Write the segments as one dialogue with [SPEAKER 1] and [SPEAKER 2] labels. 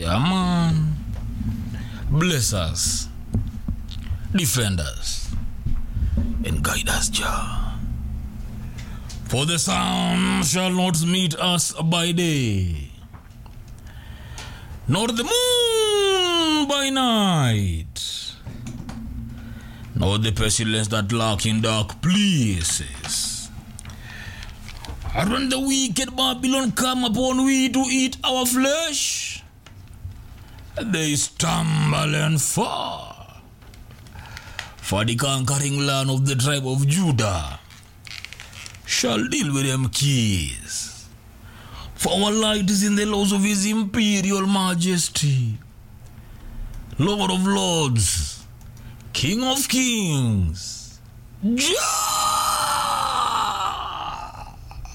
[SPEAKER 1] Yeah, man. Bless us, defend us, and guide us, Jah. For the sun shall not meet us by day, nor the moon by night, nor the pestilence that lurk in dark places. And when the wicked Babylon come upon we to eat our flesh, they stumble and fall. For the conquering land of the tribe of Judah shall deal with them keys. For our light is in the laws of his imperial majesty, Lord of lords, King of kings, Jah!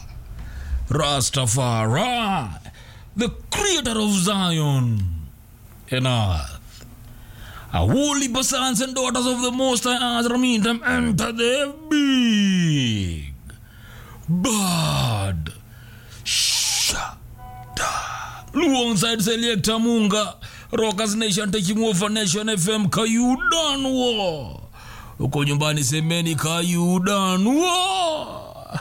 [SPEAKER 1] Rastafari, the creator of Zion and earth. A holy sons and daughters of the Most High Azra mean them enter the big bad shada. Alongside Selector Munga, Rockers Nation taking over Nation FM Kayudanwo. Uko nyumbani semeni Kayudanwo.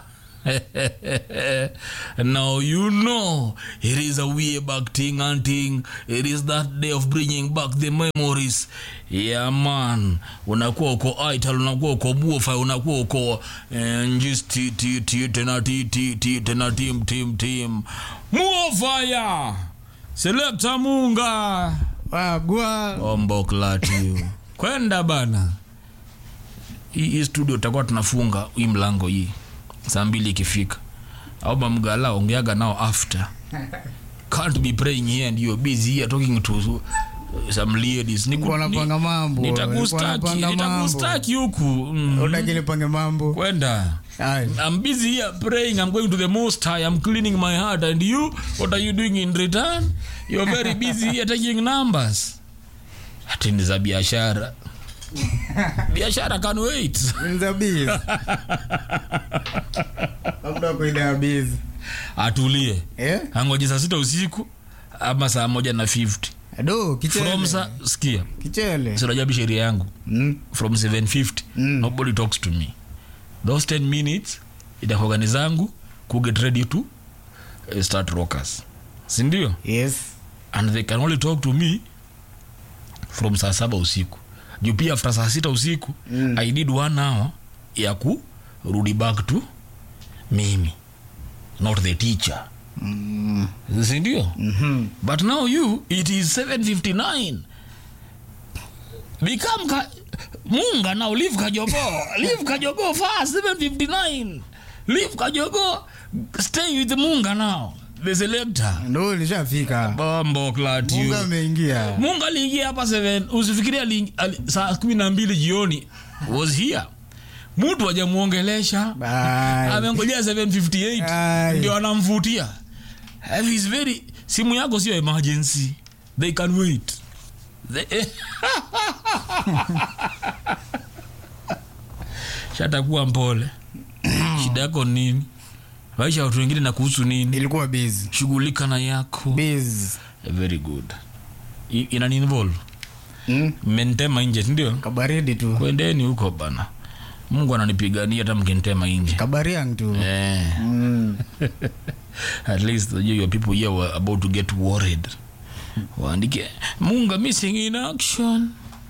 [SPEAKER 1] now you know it is a way back thing and thing it is that day of bringing back the memories yeah man unakuwa uko ital unakuwa uko bufa unakuwa uko eh, njis ti ti ti tena ti ti ti tena tim tim tim muofaya selekta munga
[SPEAKER 2] wagwa
[SPEAKER 1] omboklati kwenda bana hii hii studio tutakuwa tunafunga hii mlango hii saa mbili ikifika au mamgala ongeaga nao after can't be praying here and you're busy here talking to uh, some ladies Niku-
[SPEAKER 2] Nilikuwa napanga
[SPEAKER 1] ni-
[SPEAKER 2] mambo,
[SPEAKER 1] nitakustaki
[SPEAKER 2] nilikuwa napanga
[SPEAKER 1] nitakustaki huku mm.
[SPEAKER 2] utaki nipange mambo
[SPEAKER 1] kwenda
[SPEAKER 2] Aye.
[SPEAKER 1] I'm busy here praying. I'm going to the Most High. I'm cleaning my heart. And you, what are you doing in return? You're very busy here taking numbers. Ati ni za biashara. biashara can wait.
[SPEAKER 2] Nzabiz. labda kuida biz
[SPEAKER 1] Atulie.
[SPEAKER 2] eh
[SPEAKER 1] Angoje saa sita usiku ama saa moja na 50.
[SPEAKER 2] do kichele
[SPEAKER 1] From sa, skia.
[SPEAKER 2] kichele
[SPEAKER 1] Sinajabi sheria yangu.
[SPEAKER 2] mm.
[SPEAKER 1] From 750.
[SPEAKER 2] Mm.
[SPEAKER 1] Nobody talks to me. Those 10 minutes itakuwa zangu ku get ready to uh, start rockers. Sindio?
[SPEAKER 2] yes
[SPEAKER 1] and they can only talk to me from saa saba usiku juu pia after saa sita usiku
[SPEAKER 2] Mm.
[SPEAKER 1] i need one hour ya kurudi back to mimi not the teacher
[SPEAKER 2] mm.
[SPEAKER 1] sindio
[SPEAKER 2] mm-hmm.
[SPEAKER 1] but now you it is 759 become ka, munga now leave kajogo leave kajogo fast 759 leave kajogo stay with munga now the selector
[SPEAKER 2] ndo lishafika
[SPEAKER 1] bombo clat
[SPEAKER 2] munga
[SPEAKER 1] you
[SPEAKER 2] ameingia
[SPEAKER 1] mungu aliingia hapa 7 usifikiria ali- ali- saa kumi na mbili jioni was here mtu ajamuongelesha
[SPEAKER 2] Bye.
[SPEAKER 1] amengojea 758
[SPEAKER 2] Aye.
[SPEAKER 1] ndio anamvutia Have is very simu yako sio emergency they can wait They- shatakuwa mpole shida yako nini maisha ya watu wengine na kuhusu nini
[SPEAKER 2] ilikuwa biz
[SPEAKER 1] shughulika na yako
[SPEAKER 2] biz
[SPEAKER 1] very good I- inaniinvolve
[SPEAKER 2] mm.
[SPEAKER 1] mmenitema nje sindio
[SPEAKER 2] kabaridi tu
[SPEAKER 1] kwendeni huko bana mungu ananipigania hata mkinitema nje
[SPEAKER 2] kabariang tu
[SPEAKER 1] eh,
[SPEAKER 2] mm.
[SPEAKER 1] at least you, your people here were about to get worried waandike munga missing in action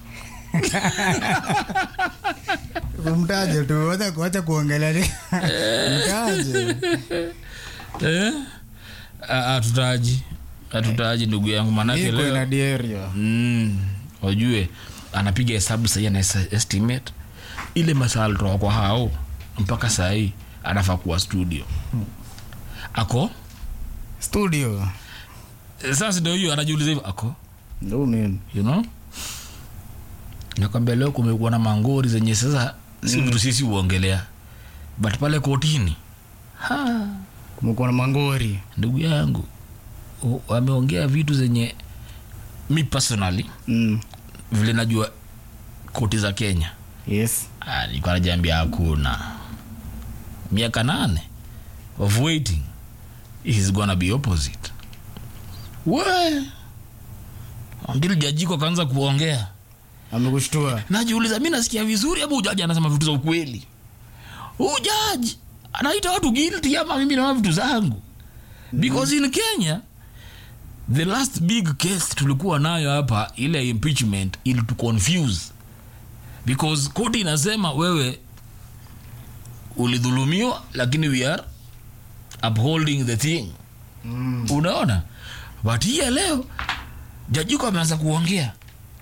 [SPEAKER 2] mtaje tu wacha wacha kuongelea ni- mtaje
[SPEAKER 1] eh? Ah, hatutaji hatutaji ndugu yangu manake
[SPEAKER 2] iko ina
[SPEAKER 1] leo
[SPEAKER 2] dierio
[SPEAKER 1] mm, wajue anapiga hesabu sahii ana es- estimate ile masaa alitoka kwa hao mpaka sahii anafaa kuwa studio ako
[SPEAKER 2] studio
[SPEAKER 1] sasa ndio hiyo anajiuliza hivyo ako
[SPEAKER 2] ndo mimi
[SPEAKER 1] you know nakwambia leo kumekuwa na mangori zenye sasa si vitu sisi huongelea but pale kotini ha,
[SPEAKER 2] kumekuwa na mangori
[SPEAKER 1] ndugu yangu u- wameongea vitu zenye mi personally
[SPEAKER 2] mm.
[SPEAKER 1] vile najua koti za kenya
[SPEAKER 2] yes
[SPEAKER 1] Ah, nilikuwa najiambia hakuna miaka nane of waiting is gonna be opposite we ndili jajiko akaanza kuongea
[SPEAKER 2] amekushtua
[SPEAKER 1] najiuliza mi nasikia vizuri ama ujaji anasema vitu za ukweli ujaji anaita watu guilty ama mimi naona vitu zangu because in kenya the last big case tulikuwa nayo hapa ile impeachment ili to confuse because koti inasema wewe ulidhulumiwa lakini we are upholding the thing
[SPEAKER 2] mm.
[SPEAKER 1] unaona but hii ya leo jajiko ameanza kuongea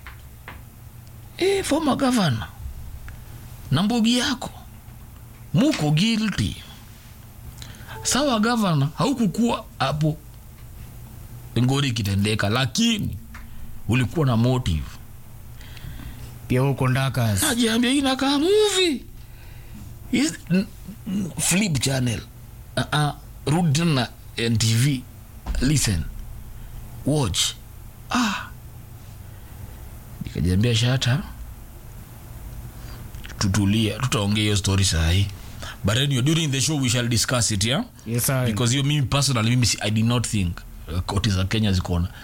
[SPEAKER 1] e, former governor na mbogi yako muko guilty sawa governor haukukua hapo ngori ikitendeka lakini ulikuwa na motive
[SPEAKER 2] pia huko ndakas
[SPEAKER 1] najiambia hii inakaa movie Is- n- n- flip channel uh -uh. rudi tena ntv listen watch ah nikajiambia shata tutulia tutaongea hiyo story sahii but anyway, during the show we shall discuss it yeah
[SPEAKER 2] yes, I-
[SPEAKER 1] because hiyo mimi personally mimi si- i did not think uh, koti za kenya ziko na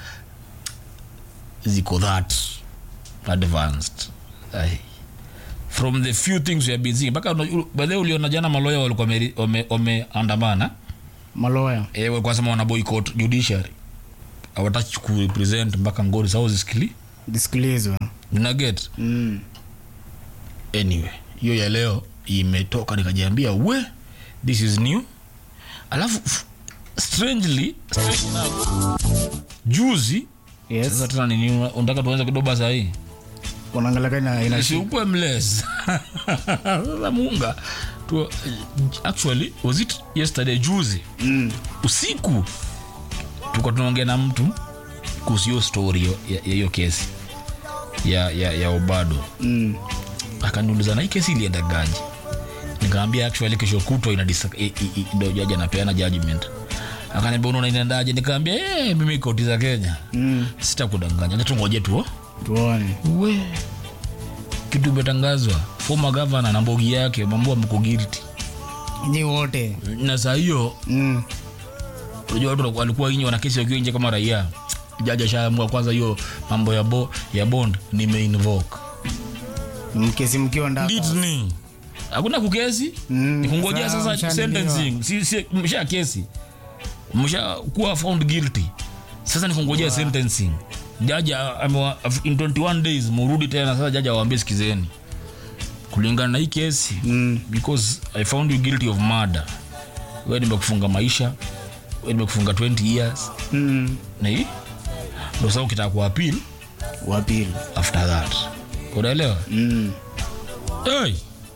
[SPEAKER 1] ziko that advanced Ai. from the few things we have been seeing mpaka bahe uliona jana maloya walikuwa wame- wame- wameandamana
[SPEAKER 2] maloya
[SPEAKER 1] e, walikuwa sema wana boycott judiciary hawataki kurepresent mpaka ngori sao zisikili
[SPEAKER 2] disikilizwa
[SPEAKER 1] unaget
[SPEAKER 2] mm.
[SPEAKER 1] anyway hiyo ya leo imetoka nikajiambia we this is new alafu f- strangely strange enough, juzi
[SPEAKER 2] yes
[SPEAKER 1] sasa tena nini una- unataka tuanze kidoba sahii
[SPEAKER 2] unaangalia kama ina
[SPEAKER 1] siukwe mles sasa munga tu, actually was it yesterday juzi
[SPEAKER 2] mm.
[SPEAKER 1] usiku tuka tunaongea na mtu kuhusu hiyo story yo- ya ya hiyo kesi ya, ya, ya obado
[SPEAKER 2] mm.
[SPEAKER 1] akaniuliza na hii kesi iliendagaji nikaambia actually kesho kutwa ina disa- i- i- i- ndo jaji anapeana judgment akaniambia unaona inaendaje nikaambia hey, mimi koti za kenya
[SPEAKER 2] mm.
[SPEAKER 1] sitakudanganya acha tungoje tu
[SPEAKER 2] tuone
[SPEAKER 1] we kitu imetangazwa former governor na mbogi yake mambo mko guilty
[SPEAKER 2] nyi wote
[SPEAKER 1] na saa hiyo
[SPEAKER 2] mm.
[SPEAKER 1] unajua watu walikuwa inje wana kesi wakiwa nje kama raia jaji ashaamua kwanza hiyo mambo ya, bo, ya bond nimeinvoke
[SPEAKER 2] mkesi mkiwa ndaka
[SPEAKER 1] litni hakuna kukesi
[SPEAKER 2] Mm,
[SPEAKER 1] ni kungojea
[SPEAKER 2] sawa,
[SPEAKER 1] sasa
[SPEAKER 2] mshaandiliwa.
[SPEAKER 1] sentencing si, si, msha kesi msha kuwa found guilty sasa ni kungojea sentencing jaji a- amewa- in 21 days murudi tena sasa jaji awaambie sikizeni kulingana na hii kesi
[SPEAKER 2] mm.
[SPEAKER 1] because i found you guilty of murder we nimekufunga maisha we nimekufunga 20 years
[SPEAKER 2] mm.
[SPEAKER 1] na hii ndo sasa ukitaka kuapil
[SPEAKER 2] wa pili
[SPEAKER 1] after that unaelewa
[SPEAKER 2] mm.
[SPEAKER 1] hey.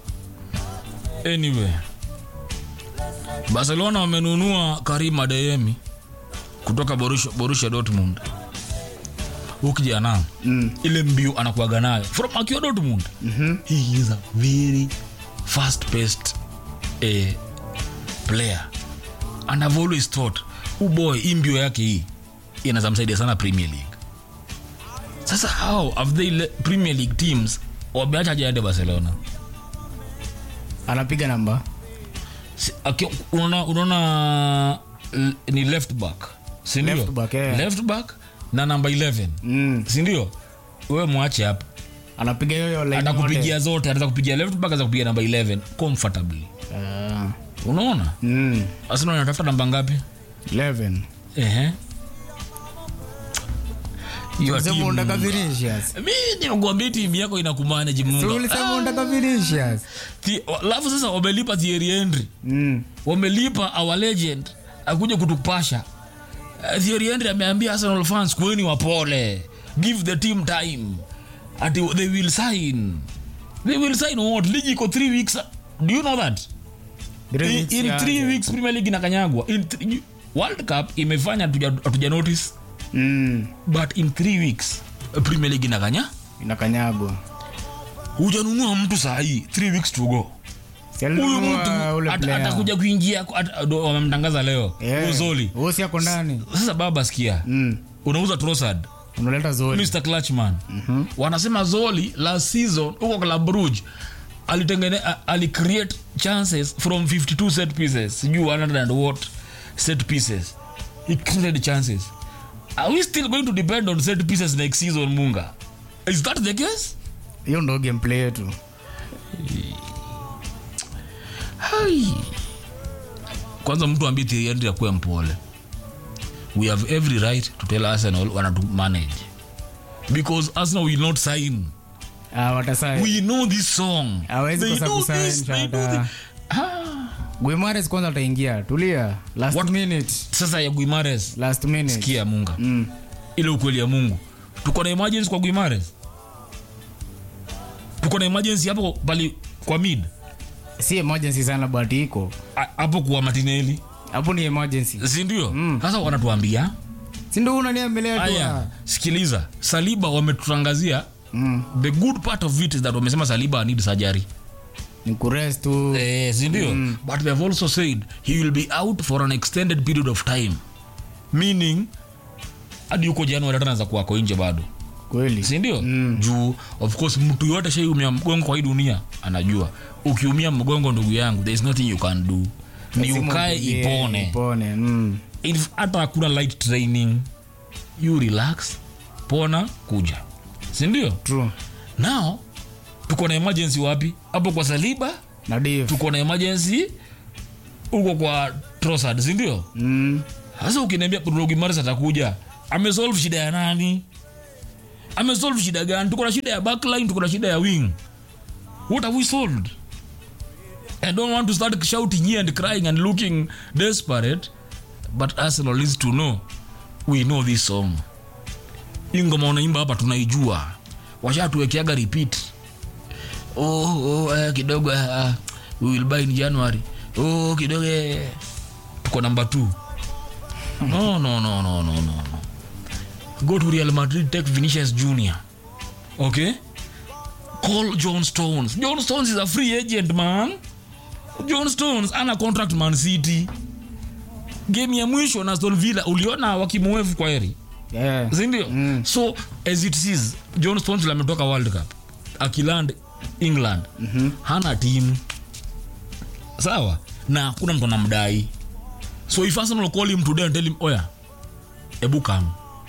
[SPEAKER 1] anyway barcelona wamenunua karim adeyemi kutoka borussia, borussia dortmund ukijana
[SPEAKER 2] mm.
[SPEAKER 1] ile mbio anakuaga nayo from akiwa dortmund
[SPEAKER 2] Mhm.
[SPEAKER 1] he is a very fast paced eh, player and i've always thought u boy hii mbio yake hii inaweza msaidia sana premier league sasa how have they le- premier league teams wameacha jaende barcelona
[SPEAKER 2] anapiga namba
[SPEAKER 1] Si- aki- unaona unaona l- ni left back sindio
[SPEAKER 2] Left back, eh.
[SPEAKER 1] left back na namba 11
[SPEAKER 2] mm.
[SPEAKER 1] sindio we mwache hapa
[SPEAKER 2] anapiga hiyo line
[SPEAKER 1] atakupigia
[SPEAKER 2] yote.
[SPEAKER 1] zote anaweza kupigia left back anaweza kupigia namba 11 comfortably
[SPEAKER 2] Ah.
[SPEAKER 1] unaona
[SPEAKER 2] mm.
[SPEAKER 1] arsenal anatafuta namba ngapi
[SPEAKER 2] 11
[SPEAKER 1] ehe Your
[SPEAKER 2] Sema
[SPEAKER 1] team-
[SPEAKER 2] unataka Vinicius.
[SPEAKER 1] mi nimekuambia timu yako inakumanage
[SPEAKER 2] Si
[SPEAKER 1] munga
[SPEAKER 2] ulisema unataka Vinicius.
[SPEAKER 1] Thi- alafu sasa wamelipa Thierry Henry
[SPEAKER 2] Mm.
[SPEAKER 1] wamelipa our legend akuja kutupasha Uh, Thierry Henry ameambia Arsenal fans kweni wapole give the team time ati they will sign they will sign what ligi iko 3 weeks do you know that
[SPEAKER 2] Three
[SPEAKER 1] in,
[SPEAKER 2] weeks
[SPEAKER 1] in
[SPEAKER 2] ya-
[SPEAKER 1] three weeks premier league inakanyagwa in th- world cup imefanya hatuja hatuja notice
[SPEAKER 2] Mm.
[SPEAKER 1] but in three weeks uh, premier league inakanya
[SPEAKER 2] inakanyagwa
[SPEAKER 1] hujanunua mtu sahii three weeks to go
[SPEAKER 2] Si
[SPEAKER 1] huyu
[SPEAKER 2] alinunua
[SPEAKER 1] mtu
[SPEAKER 2] ule
[SPEAKER 1] at-
[SPEAKER 2] player.
[SPEAKER 1] atakuja kuingia at- ndo wamemtangaza leo
[SPEAKER 2] Yeah.
[SPEAKER 1] yeah. zoli
[SPEAKER 2] Huyo si ako ndani
[SPEAKER 1] sasa baba sikia
[SPEAKER 2] Mm.
[SPEAKER 1] unauza trosad
[SPEAKER 2] unaleta zoli
[SPEAKER 1] mr clutchman mm-hmm. wanasema zoli last season huko club brugge alitengene a- alicreate chances from 52 set pieces sijui 100 and what set pieces he created chances are we still going to depend on set pieces next season munga is that the case
[SPEAKER 2] hiyo ndo gameplay yetu
[SPEAKER 1] Hai. kwanza mtu ambie Thierry Henry akuwe mpole we have every right to tell arsenal wanatu manage because arsenal will not sign
[SPEAKER 2] Ah, watasai
[SPEAKER 1] we know this song
[SPEAKER 2] Hawezi
[SPEAKER 1] They
[SPEAKER 2] kosa
[SPEAKER 1] know
[SPEAKER 2] kusign,
[SPEAKER 1] this, they know
[SPEAKER 2] Shada.
[SPEAKER 1] thi- Ah.
[SPEAKER 2] guimares kwanza ataingia tulia last
[SPEAKER 1] What?
[SPEAKER 2] minute
[SPEAKER 1] sasa ya guimares
[SPEAKER 2] last minute
[SPEAKER 1] kia munga
[SPEAKER 2] mm.
[SPEAKER 1] ile ukweli ya mungu tuko na emergency kwa guimares tuko na emergency hapo pali kwa mid
[SPEAKER 2] si emergency sana but iko
[SPEAKER 1] A- hapo kwa matineli
[SPEAKER 2] hapo ni emergency
[SPEAKER 1] sindio sasa wanatuambia
[SPEAKER 2] sindo unaniambelea tu
[SPEAKER 1] aya
[SPEAKER 2] ah.
[SPEAKER 1] sikiliza saliba wametutangazia
[SPEAKER 2] mm.
[SPEAKER 1] the good part of it is that wamesema saliba need surgery
[SPEAKER 2] ni kurest tu
[SPEAKER 1] eh, sindio mm. but they have also said he will be out for an extended period of time meaning hadi huko januari hata anaweza kuwako nje bado
[SPEAKER 2] kweli
[SPEAKER 1] sindio mm. juu of course mtu yoyote shaiumia mgongo kwa hii dunia anajua ukiumia mgongo ndugu yangu there is nothing you can do ni
[SPEAKER 2] Lazima
[SPEAKER 1] ukae
[SPEAKER 2] utulie,
[SPEAKER 1] ipone
[SPEAKER 2] ipone mm.
[SPEAKER 1] If hata hakuna light training you relax pona kuja sindio
[SPEAKER 2] true
[SPEAKER 1] now tuko na emergency wapi hapo kwa saliba
[SPEAKER 2] na div
[SPEAKER 1] tuko na emergency huko kwa trosad sindio
[SPEAKER 2] mm.
[SPEAKER 1] sasa ukiniambia Bruno Guimaraes atakuja amesolve shida ya nani amesolve shida gani tuko na shida ya backline tuko na shida ya wing what have we solved i don't want to start shouting here and crying and looking desperate but arsenal needs to know we know this song hii ngoma unaimba hapa tunaijua washatuwekeaga repeat oh, oh, eh, kidogo uh, we will buy in january oh, kidogo eh. tuko number two no no no no no no no go to real madrid take vinicius junior okay call john stones john stones is a free agent man john stones ana contract man city game ya mwisho na aston villa uliona wakimuevu kwa heri
[SPEAKER 2] yeah.
[SPEAKER 1] sindio mm. so as it is john stones ule ametoka world cup akiland england mm-hmm. hana timu sawa na hakuna mtu anamdai so if arsenal call him today and tell him oya ebu come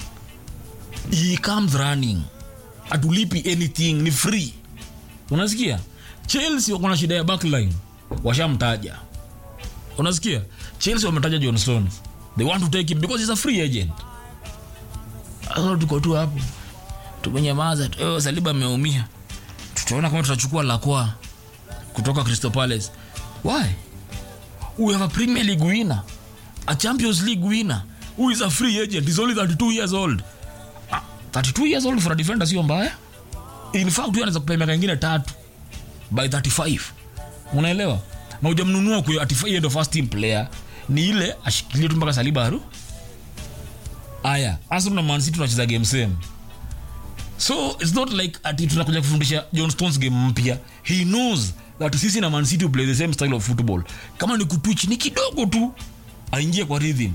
[SPEAKER 1] he comes running atulipi anything ni free unasikia chelsea wako na shida ya backline washamtaja unasikia chelsea wametaja john stones they want to take him because he's a free agent Sasa tuko tu hapo tumenyamaza tu. "Oh, saliba ameumia tutaona kama tutachukua lakwa kutoka crystal palace why we have a premier league winner a champions league winner who is a free agent he's only 32 years old Ah, 32 years old for a defender sio mbaya in fact huyo anaweza kupea miaka ingine tatu by 35 unaelewa na ujamnunua kwa ati yeye ndo first team player ni ile ashikilie tu mpaka saliba aru aya arsenal na man city tunacheza game same so it's not like ati tunakuja kufundisha john stones game mpya he knows that sisi na man city play the same style of football kama ni kutwich ni kidogo tu aingie kwa rhythm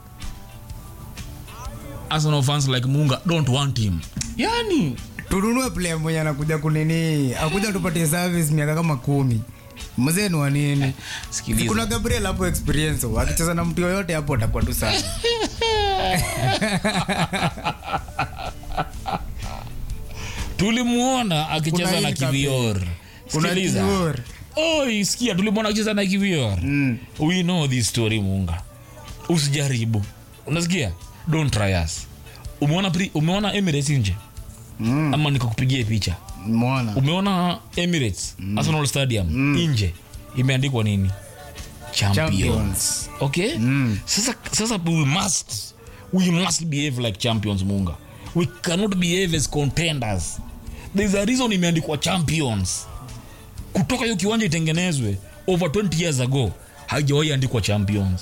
[SPEAKER 1] arsenal fans like munga don't want him yani
[SPEAKER 2] tununue player mwenye anakuja kunini akuja tupatie service miaka kama kumi mzee ni wa nini
[SPEAKER 1] sikiliza
[SPEAKER 2] kuna gabriel hapo experience akicheza na mtu yoyote hapo atakuwa tu sawa
[SPEAKER 1] tulimuona akicheza
[SPEAKER 2] Kuna
[SPEAKER 1] na
[SPEAKER 2] hili kape.
[SPEAKER 1] kivior
[SPEAKER 2] kuna
[SPEAKER 1] sikiliza
[SPEAKER 2] Kior.
[SPEAKER 1] Oi, sikia tulimwona akicheza na kivior
[SPEAKER 2] Mm.
[SPEAKER 1] we know this story munga usijaribu unasikia don't try us umeona pri- umeona emirates nje
[SPEAKER 2] Mm.
[SPEAKER 1] ama nikakupigia picha
[SPEAKER 2] Umeona?
[SPEAKER 1] umeona emirates arsenal stadium nje imeandikwa nini champions,
[SPEAKER 2] Champions.
[SPEAKER 1] okay
[SPEAKER 2] Mm.
[SPEAKER 1] sasa sasa we must we must behave like champions munga we cannot behave as contenders there's a reason imeandikwa champions kutoka hiyo kiwanja itengenezwe over 20 years ago haijawahi andikwa champions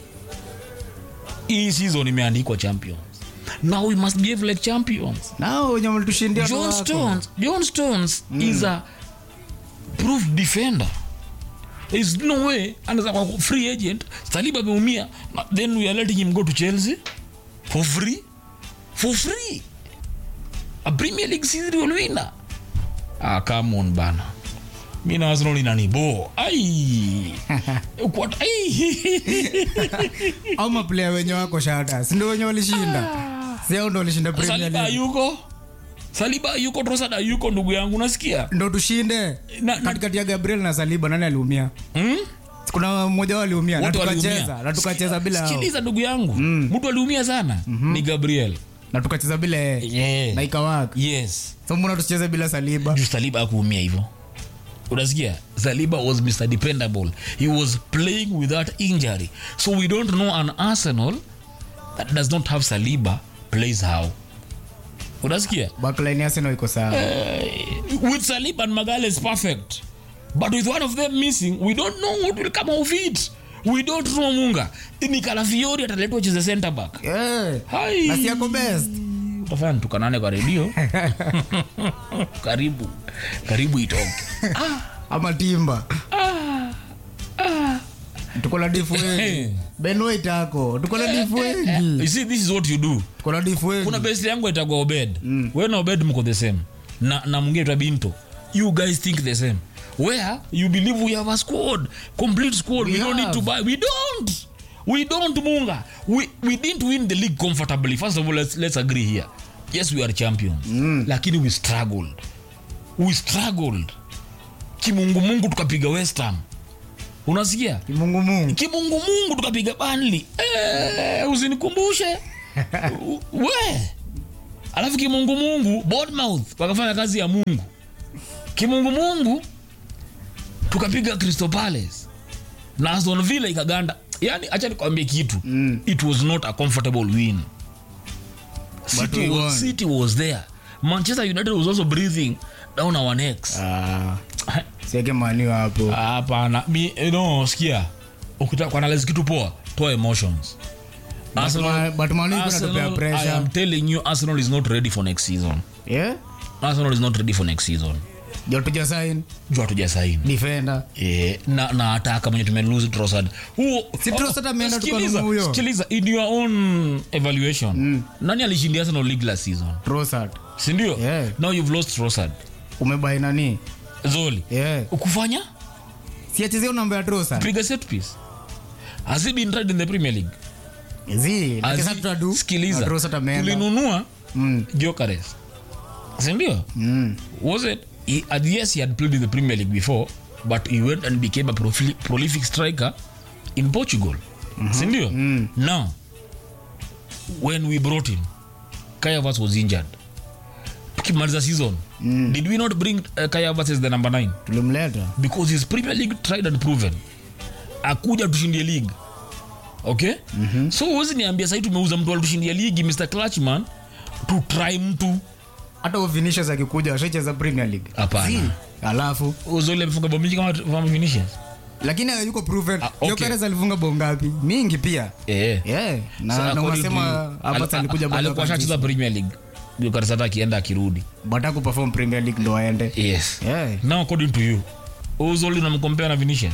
[SPEAKER 1] hii season imeandikwa champions now we must behave like champions
[SPEAKER 2] nao wenye walitushindia ndo
[SPEAKER 1] john
[SPEAKER 2] wako.
[SPEAKER 1] stones john stones is a proof defender there is no way anaweza kwa free agent saliba ameumia na- then we are letting him go to chelsea for free for free a premier league serial winner ah come on bana mi na arsenal inanibo ai Kwa- ai
[SPEAKER 2] au maplayer wenye wako shata sindo wenye walishinda si hao ndo walishinda Premier
[SPEAKER 1] saliba
[SPEAKER 2] League
[SPEAKER 1] yuko saliba yuko trosada yuko ndugu yangu nasikia
[SPEAKER 2] ndo tushinde
[SPEAKER 1] Na- na-
[SPEAKER 2] katikati ya Gabriel na Saliba nani aliumia
[SPEAKER 1] hmm?
[SPEAKER 2] kuna mmoja wao aliumia na
[SPEAKER 1] Wote
[SPEAKER 2] tukacheza
[SPEAKER 1] waliumia.
[SPEAKER 2] na tukacheza bila hao
[SPEAKER 1] sikiliza ndugu yangu mtu aliumia sana ni gabriel
[SPEAKER 2] na tukacheza bila yeye
[SPEAKER 1] yeah.
[SPEAKER 2] na ikawaka
[SPEAKER 1] yes
[SPEAKER 2] so mbona tucheze bila Saliba
[SPEAKER 1] juu saliba akuumia hivyo unasikia saliba was mr dependable he was playing without injury so we don't know an arsenal that does not have saliba plays how unasikia
[SPEAKER 2] backline ya Arsenal iko sawa
[SPEAKER 1] uh, with saliba and magales perfect but with one of them missing we don't know what will come of it we don't know munga ni kalafiori ataletwa cheze center back
[SPEAKER 2] eh
[SPEAKER 1] Hai.
[SPEAKER 2] na si yako best
[SPEAKER 1] utafanya tukanane kwa redio karibu karibu itoke
[SPEAKER 2] ama Timba tuko na difu wengi Ben White ako tuko na difu wengi
[SPEAKER 1] you see this is what you do
[SPEAKER 2] tuko na difu wengi
[SPEAKER 1] kuna best yangu itagwa obed mm. we na obed mko the same na, na mwingine twa binto you guys think the same where you believe we have a squad complete squad we,
[SPEAKER 2] We
[SPEAKER 1] don't need to
[SPEAKER 2] have.
[SPEAKER 1] buy we don't we don't munga we, we didn't win the league comfortably first of all let's, let's agree here yes we are champions mm. lakini we struggled we struggled kimungumungu tukapiga west ham unasikia
[SPEAKER 2] Mungu Mungu
[SPEAKER 1] kimungumungu tukapiga banli eh, usinikumbushe U- we alafu kimungumungu bournemouth wakafanya kazi ya mungu kimungumungu tukapiga crystal palace na aston villa ikaganda yani acha nikwambie kitu mm. it was not a comfortable win city
[SPEAKER 2] we
[SPEAKER 1] was,
[SPEAKER 2] won.
[SPEAKER 1] city was there manchester united was also breathing down our necks
[SPEAKER 2] ah siweke maniwa hapo
[SPEAKER 1] hapana mi eh, no sikia ukitaka kuanalyze kitu poa toa emotions Arsenal-
[SPEAKER 2] but Man U iko inatupea
[SPEAKER 1] Arsenal, I
[SPEAKER 2] pressure.
[SPEAKER 1] am telling you Arsenal is not ready for next season
[SPEAKER 2] yeah
[SPEAKER 1] Arsenal is not ready for next season
[SPEAKER 2] jo tuja sign
[SPEAKER 1] juu hatuja saini
[SPEAKER 2] defender
[SPEAKER 1] Eh, na na ataka mwenye tumelose Trossard huo
[SPEAKER 2] Si Trossard ameenda
[SPEAKER 1] sikiliza,
[SPEAKER 2] tukanunua huyo.
[SPEAKER 1] sikiliza in your own evaluation nani alishindia Arsenal league last season
[SPEAKER 2] Trossard
[SPEAKER 1] si ndio
[SPEAKER 2] Yeah.
[SPEAKER 1] now you've lost Trossard
[SPEAKER 2] umebai nani
[SPEAKER 1] Zoli
[SPEAKER 2] yeah
[SPEAKER 1] ukufanya
[SPEAKER 2] si achezea namba ya Trossard
[SPEAKER 1] piga set piece has he been tried in the Premier League
[SPEAKER 2] zi
[SPEAKER 1] Has
[SPEAKER 2] lakini
[SPEAKER 1] he-
[SPEAKER 2] tutadu
[SPEAKER 1] sikiliza
[SPEAKER 2] Trossard ameenda
[SPEAKER 1] tulinunua
[SPEAKER 2] mm
[SPEAKER 1] Gyökeres sindio
[SPEAKER 2] mm
[SPEAKER 1] was it he, uh, yes he had played in the premier league before but he went and became a proli- prolific striker in portugal sindio now when we brought him kayavas was injured tukimaliza season did we not bring uh, kayavas as the number 9
[SPEAKER 2] tulimleta
[SPEAKER 1] because his premier league tried and proven akuja tushindie league okay mm-hmm. so huwezi niambia sahii tumeuza mtu alitushindia ligi mr clutchman to try mtu
[SPEAKER 2] hata huyo Vinicius akikuja ashacheza Premier League
[SPEAKER 1] Hapana.
[SPEAKER 2] Zi, alafu
[SPEAKER 1] uzoli amefunga bao mingi kama kama Vinicius
[SPEAKER 2] lakini hayuko proven
[SPEAKER 1] Ah, okay.
[SPEAKER 2] Gyökeres alifunga bao ngapi mingi pia
[SPEAKER 1] eh
[SPEAKER 2] yeah
[SPEAKER 1] So
[SPEAKER 2] na na
[SPEAKER 1] according
[SPEAKER 2] unasema
[SPEAKER 1] to-
[SPEAKER 2] hapa
[SPEAKER 1] al-
[SPEAKER 2] alikuja bado
[SPEAKER 1] alikuwa ashacheza premier league Gyökeres hata akienda akirudi
[SPEAKER 2] bata kuperform Premier League ndo aende
[SPEAKER 1] yes
[SPEAKER 2] yeah
[SPEAKER 1] now according to you uzoli unamkompea na Vinicius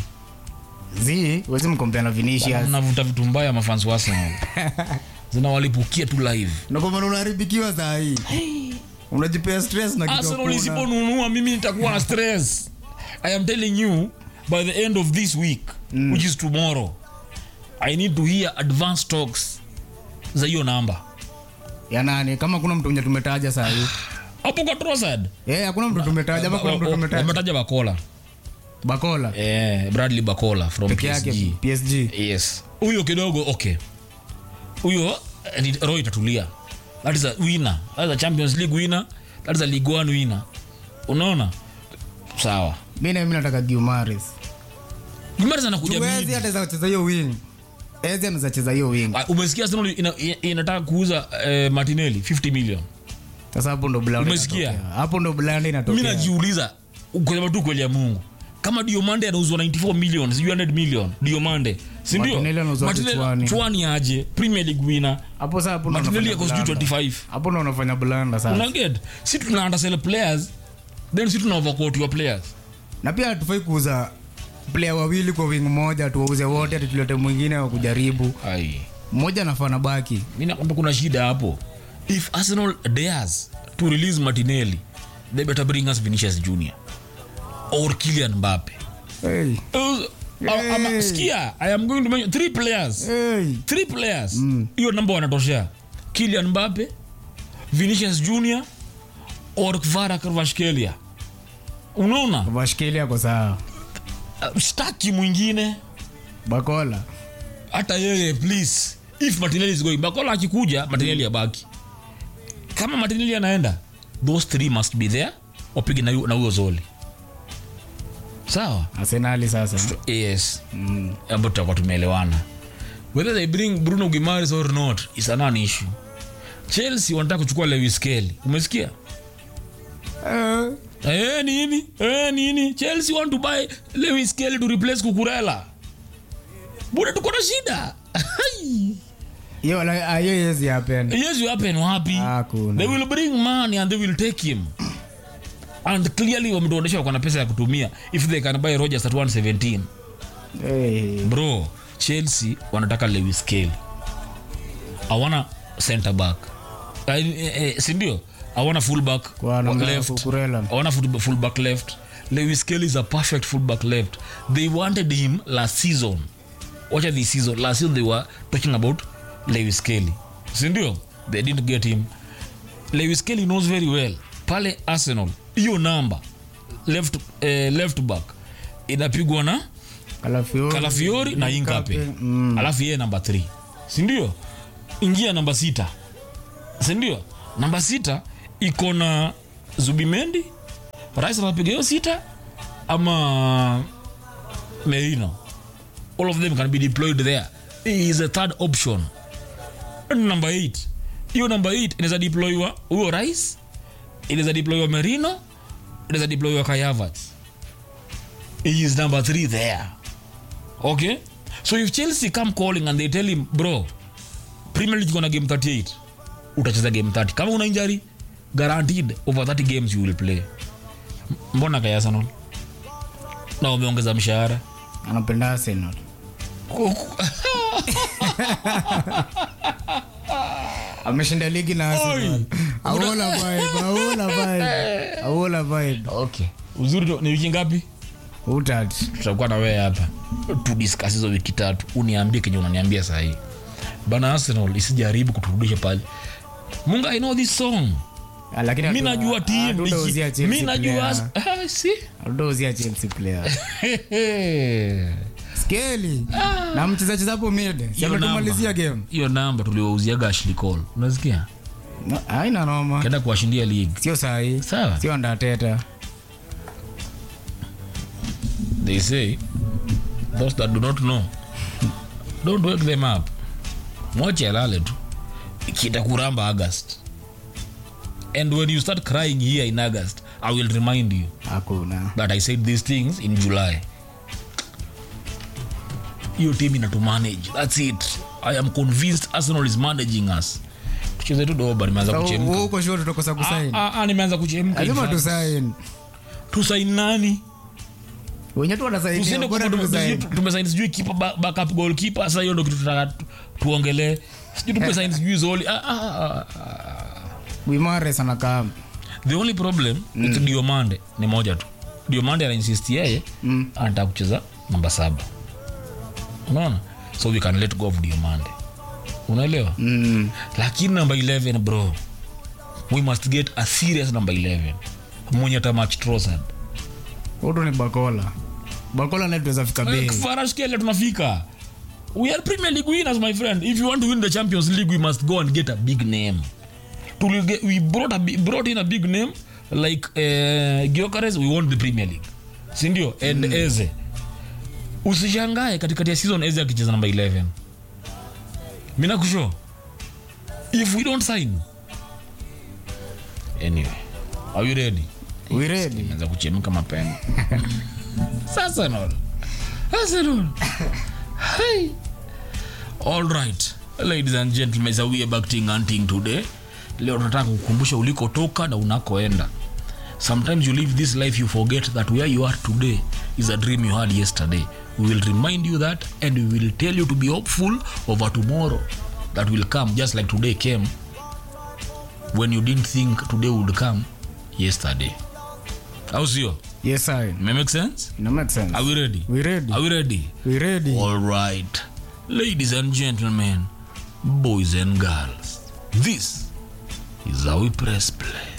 [SPEAKER 2] zi wezi mkompea na Vinicius
[SPEAKER 1] unavuta vitu mbaya mafans wa Arsenal zinawalipukia tu live
[SPEAKER 2] na kwa maana unaharibikiwa saa hii unajipea stress na kitu
[SPEAKER 1] Arsenal
[SPEAKER 2] hakuna.
[SPEAKER 1] isiponunua mimi nitakuwa na stress I am telling you by the end of this week mm. which is tomorrow I need to hear advance talks za hiyo namba
[SPEAKER 2] ya nani kama kuna mtu mwenye tumetaja saa hii
[SPEAKER 1] hapo kwa Trossard
[SPEAKER 2] eh hakuna mtu tumetaja ama kuna mtu tumetaja
[SPEAKER 1] wametaja Bakola
[SPEAKER 2] Bakola
[SPEAKER 1] eh, Bradley Bakola from
[SPEAKER 2] peke yake
[SPEAKER 1] PSG
[SPEAKER 2] PSG
[SPEAKER 1] yes huyo kidogo okay huyo eh, ni- roho itatulia that is a winner that is a champions league winner that is a league one winner unaona sawa
[SPEAKER 2] mimi na mimi nataka Guimares
[SPEAKER 1] Guimaraes anakuja
[SPEAKER 2] Tuwezi
[SPEAKER 1] mid.
[SPEAKER 2] hata za kucheza hiyo wing Eze anaweza cheza hiyo wing
[SPEAKER 1] Ah, umesikia Arsenal ina- ina- inataka kuuza eh, Martinelli 50 million
[SPEAKER 2] sasa hapo ndo blanda
[SPEAKER 1] Umesikia?
[SPEAKER 2] inatokea. hapo ndo blanda
[SPEAKER 1] mi
[SPEAKER 2] inatokea
[SPEAKER 1] najiuliza kusema tu kweli ya mungu kama diomande anauzwa 94 million sijui 100 million diomande sindio
[SPEAKER 2] Martinelli anauzwa chwani.
[SPEAKER 1] chwani aje premier league winner
[SPEAKER 2] hapo sasa hapo ndo
[SPEAKER 1] martinelli
[SPEAKER 2] unafanya
[SPEAKER 1] yako sijui
[SPEAKER 2] blanda.
[SPEAKER 1] 25
[SPEAKER 2] hapo ndo unafanya blanda sasa
[SPEAKER 1] unaget si tuna undersell players then si tuna overquote your players
[SPEAKER 2] na pia hatufai kuuza player wawili kwa wing moja tuwauze wote ati tulete mwingine wa kujaribu
[SPEAKER 1] ai
[SPEAKER 2] mmoja anafaa na baki
[SPEAKER 1] mi nakwambia kuna shida hapo if arsenal dares to release martinelli they better bring us vinicius junior or kilian mbappe
[SPEAKER 2] hey.
[SPEAKER 1] Uh, uh, ama-
[SPEAKER 2] Hey.
[SPEAKER 1] sikia i am going to mention three players
[SPEAKER 2] Hey.
[SPEAKER 1] three players hiyo namba wanatoshea kilian mbape vinicius junior or kvara kvarashkelia unaona
[SPEAKER 2] Vashkelia kwa sawa.
[SPEAKER 1] uh, staki mwingine
[SPEAKER 2] Bakola.
[SPEAKER 1] hata yeye please if martinelli is going bakola akikuja martinelli abaki kama martinelli anaenda those three must be there wapige na yu- na huyo zoli sawa
[SPEAKER 2] Arsenali sasa.
[SPEAKER 1] yes
[SPEAKER 2] Mm.
[SPEAKER 1] ambayo tutakuwa tumeelewana whether they bring bruno gimares or not is a non issue chelsea wanataka kuchukua lewis kelly umesikia
[SPEAKER 2] Eh,
[SPEAKER 1] Eh, nini eh, nini chelsea want to buy lewis kelly to replace kukurela buda tuko na shida
[SPEAKER 2] hiyo la- ah, hiyo yezi happen.
[SPEAKER 1] yes you happen wapi
[SPEAKER 2] Hakuna.
[SPEAKER 1] they will bring money and they will take him and clearly wametuonyesha wako na pesa ya kutumia if they can buy rogers at 117
[SPEAKER 2] Eh,
[SPEAKER 1] bro chelsea wanataka lewis kelly awana center back uh, eh, sindio awana fullback
[SPEAKER 2] Kwa namna ya
[SPEAKER 1] left
[SPEAKER 2] Cucurella.
[SPEAKER 1] awana full- fullback left lewis kelly is a perfect fullback left they wanted him last season wacha this season last season they were talking about lewis kelly sindio they didn't get him lewis kelly knows very well pale arsenal hiyo namba left, eh, left back inapigwa na
[SPEAKER 2] Calafiori.
[SPEAKER 1] kalafiori na inkape
[SPEAKER 2] Mm.
[SPEAKER 1] alafu yeye namba 3 sindio ingia namba sita sindio namba sita iko na zubimendi rais anapiga hiyo sita ama merino all of them can be deployed there He is a third option namba 8 hiyo namba 8 inaweza deploywa huyo rais inaweza deploywa merino inaweza deploywa kayavats he is number 3 there okay so if chelsea come calling and they tell him bro premier league gonna game 38 utacheza game 30 kama una injury guaranteed over 30 games you will play M- mbona kaya arsenal na wameongeza mshahara
[SPEAKER 2] anapenda Arsenal. ameshinda ligi na Arsenal.
[SPEAKER 1] Oi.
[SPEAKER 2] Aola vibe, aola vibe. Aola vibe.
[SPEAKER 1] okay uzuri tu- ni wiki ngapi
[SPEAKER 2] Utat.
[SPEAKER 1] tutakuwa na wewe hapa tudiskas hizo wiki tatu uniambie kenye unaniambia sahii bana arsenal isijaribu kuturudisha pale munga i know this song
[SPEAKER 2] Ah, Lakini
[SPEAKER 1] mi
[SPEAKER 2] hatu-
[SPEAKER 1] najua team
[SPEAKER 2] hatutauzia
[SPEAKER 1] iki-
[SPEAKER 2] Chelsea
[SPEAKER 1] mi najua
[SPEAKER 2] player.
[SPEAKER 1] Ah, si
[SPEAKER 2] Hatutauzia Chelsea player. Skeli. Na mchezaji hapo mid. Si
[SPEAKER 1] Hiyo
[SPEAKER 2] ametumalizia
[SPEAKER 1] namba-
[SPEAKER 2] game.
[SPEAKER 1] hiyo namba tuliwauziaga Ashley Cole unasikia
[SPEAKER 2] No, Haina noma.
[SPEAKER 1] kenda kuwashindia league
[SPEAKER 2] Sio sahi.
[SPEAKER 1] sawa
[SPEAKER 2] Sio ndateta.
[SPEAKER 1] they say those that do not know don't wake them up mwache alale tu kitakuramba august and when you start crying here in august i will remind you
[SPEAKER 2] Hakuna.
[SPEAKER 1] that i said these things in july hiyo team ina to manage thats it i am convinced arsenal is managing us tucheze tu doba nimeanza
[SPEAKER 2] Wewe
[SPEAKER 1] kuchemka
[SPEAKER 2] uko sure tutakosa kusaini.
[SPEAKER 1] Ah, ah, nimeanza kuchemka in
[SPEAKER 2] Lazima
[SPEAKER 1] fact.
[SPEAKER 2] tusaini.
[SPEAKER 1] tusaini nani
[SPEAKER 2] Wenye tu wanasaini.
[SPEAKER 1] tusiende
[SPEAKER 2] bora
[SPEAKER 1] kwa-
[SPEAKER 2] tusaini.
[SPEAKER 1] tume- tumesaini sijui kipa ba- backup goalkeeper sasa hiyo ndo kitu tunataka tu- tuongelee sijui tumesaini sijui zoli ah, ah, ah, ah.
[SPEAKER 2] Guimares anakaa.
[SPEAKER 1] the only problem mm. with diomande ni moja tu diomande anainsist yeye
[SPEAKER 2] Mm.
[SPEAKER 1] anataka kucheza namba saba unaona so we can let go of diomande unaelewa
[SPEAKER 2] Mm.
[SPEAKER 1] lakini namba 11 bro we must get a serious number 11 mwenye tamach trosad
[SPEAKER 2] Huyu ni Bakola. Bakola naye tuweza fika bei.
[SPEAKER 1] farashkele tunafika we are premier league winners my friend if you want to win the champions league we must go and get a big name Tuli get, we brought, a, bi- brought in a big name like uh, Gyökeres, we won the premier league sindio and mm. eze usishangae katikati ya season eze akicheza namba 11 mina kusho if we don't sign anyway are you ready
[SPEAKER 2] We ready?
[SPEAKER 1] anza kuchemka mapema sasa nol Arsenal. Hey. All right. Ladies and gentlemen, so we are back to hunting today. Leo tunataka kukumbusha ulikotoka na unakoenda. Sometimes you live this life you forget that where you are today is a dream you had yesterday. We will remind you that and we will tell you to be hopeful over tomorrow that will come just like today came when you didn't think today would come yesterday. Au sio?
[SPEAKER 2] Yes, I.
[SPEAKER 1] May make sense?
[SPEAKER 2] Ina make sense.
[SPEAKER 1] Are we ready?
[SPEAKER 2] We ready?
[SPEAKER 1] Are we ready?
[SPEAKER 2] We ready?
[SPEAKER 1] All right, ladies and gentlemen, boys and girls, this is how we press play